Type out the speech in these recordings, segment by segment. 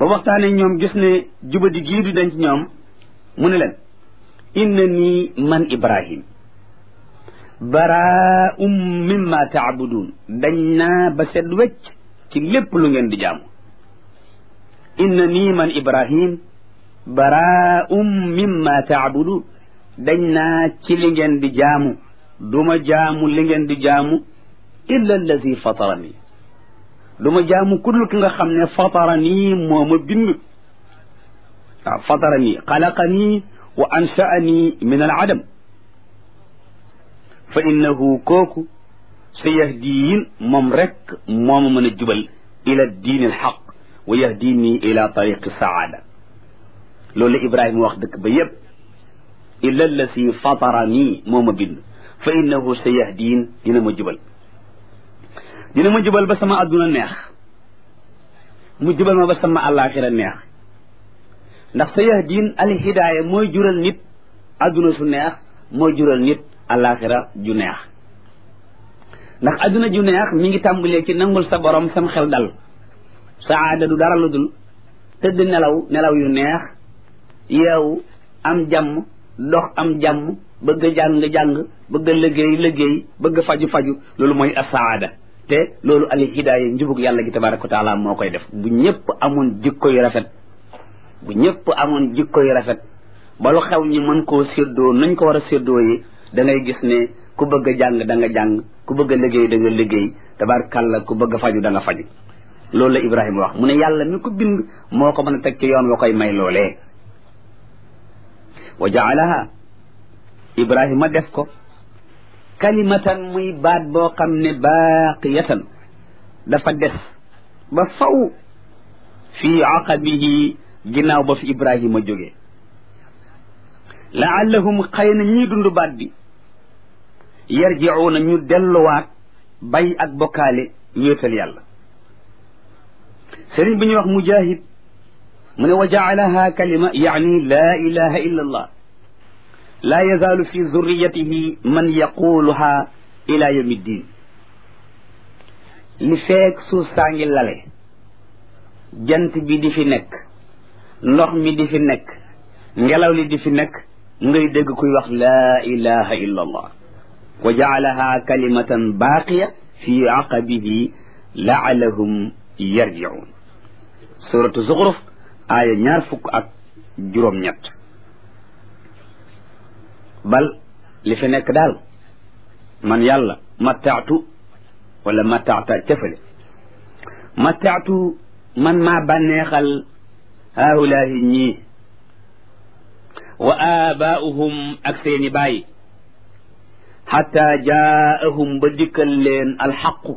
ba waxtaane ñoom gis ne jubadi gii du denc ñoom mu ne leen inna nii man ibrahim baraa'um mimma taabudun dañ naa ba set wecc ci lépp lu ngeen di jaamu inna nii man ibrahim baraa'um mimma taabudun dañ naa ci li ngeen di jaamu duma jaamu li ngeen di jaamu illa allazi fatarani duma jaamu kudul ki nga xam ne fatarani moo ma bind waaw fatarani xalaqani wa ansha'ani min al adam fa innahu kooku sa yahdiin moom rek moo ma mën a jubal ila diin al xaq wa yahdini ila tariqi saada loolu la Ibrahima wax dëkk ba yépp illa allasi fatarani moo ma bind fa innahu sa yahdiin dina ma jubal dina ma jubal ba sama adduna neex mu jubal ma ba sama àllaaxira neex ndax sa yahdiin al hidaaya mooy jural nit adduna su neex mooy jural nit àllaaxira ju neex ndax adduna ju neex mi ngi tàmbalee ci nangul sa borom sam xel dal saada du dara lu dul tëdd nelaw nelaw yu neex yeewu am jàmm dox am jàmm bëgg a jàng-jàng bëgg a liggéey liggéey bëgg a faju-faju loolu mooy asaada te loolu al hidaaya njubug yàlla gi tabaraka wa taala moo koy def bu ñëpp amoon jikko yu rafet bu ñëpp amoon jikko yu rafet ba lu xew ñi mën koo séddoo nañ ko war a séddoo yi da ngay gis ne ku bëgg a jàng da nga jàng ku bëgg a liggéey da nga liggéey tabarakàlla ku bëgg a faju da nga faju loolu la Ibrahima wax mu ne yàlla mi ko bind moo ko mën a teg ci yoon wa koy may loolee wa jaalaha Ibrahima def ko kalimatan muy baat boo xam ne baaqiyatan dafa des ba faw fii aqabihi ginnaaw ba fi Ibrahima jógee laallahum xëy na ñii dund baat bi yarjiuuna ñu delluwaat bay ak bokkaale wéetal yàlla sëriñ bi ñuy wax mujahid mu ne wa jaalaha kalima yaani laa ilaha illa allah laa yazaalu fi zurriyatihi man yaquluha ila yawmi ddin li feek suuf saa ngi lale jant bi di fi nekk ndox mi di fi nekk ngelaw li di fi nekk ngay dégg kuy wax laa ilaha illa allah wa jaalaha kalimatan baaqiya fi aqabihi laalahum yarjiun suratu zuxruf aaya ñaar fukk ak juróom-ñett bal li fi nekk daal man yàlla mattaatu wala mattaata cëfale mattaatu man maa bànneexal haulaahi ñii wa aabaa'uhum ak seeni baay xatta jaa'ahum ba dikkal leen alxaqu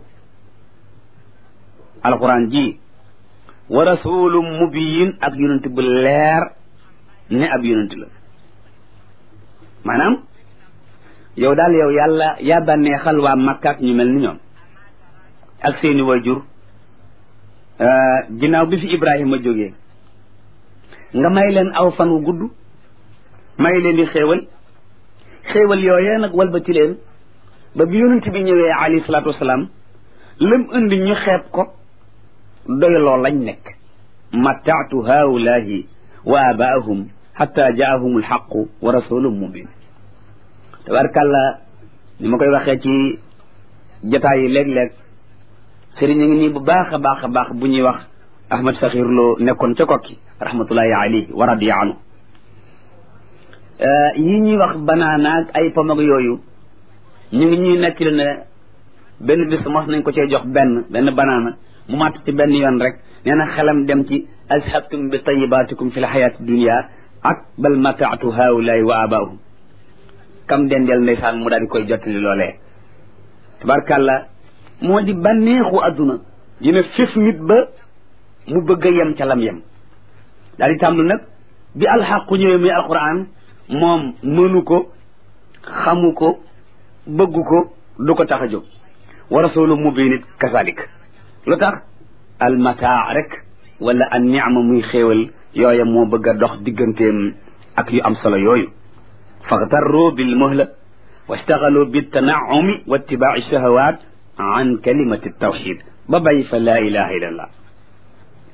alquran ji wa rasulum mubiyin ak yonent bu leer ne ab yonent la maanaam yow daal yow yàlla yaa bànneexal waa Makka ak ñu mel ni ñoom ak seeni wajur ginnaaw bi fi Ibrahima jógee nga may leen aw fan wu gudd may leen di xéewal xéewal yooyee nag walbati leen ba bi yonent bi ñëwee alayhi salaatu wasalaam lam indi ñu xeeb ko doyloo lañ nekk mattaatu haulaahi wa abaahum xatta jaahum alxaqu wa rasulun mubin tabarkàlla ni ma koy waxee ci jataay yi léeg-léeg sëriñ a ngi nii bu baax a baax a baax bu ñuy wax ahmad saxir loo nekkoon ca kokki rahmatullahi alayhi wa radiya anhu yi ñuy wax banaanaag ay pomag yooyu ñu ngi ñuy nekkil ne benn bis mos nañ ko cee jox benn benn banaana mu màtt ci benn yoon rek nee na xelam dem ci azhabtum bi tayibaatikum fi l xayaati dunia ak bal mataatu haulaay wa abaahum kam dendeel ndeysaan mu daal di koy jottali loolee tabarkàlla moo di bànneexu adduna dina fif nit ba mu bëgg a yem ca lam yem daal di tàmblu nag bi alxaqu ñëwee muy alquran moom mënu ko xamu ko bëggu ko du ko tax a jóg wa rasulu mubin it kasalik lu tax almataa rek wala an niama muy xéewal yooya moo bëgg a dox digganteem ak yu am solo yooyu faxtarru bil muhla wastaxalu bitanaumi wa ittibaai shahawat an kalimati tawxid ba bàyyi fa laa ilaha illa allah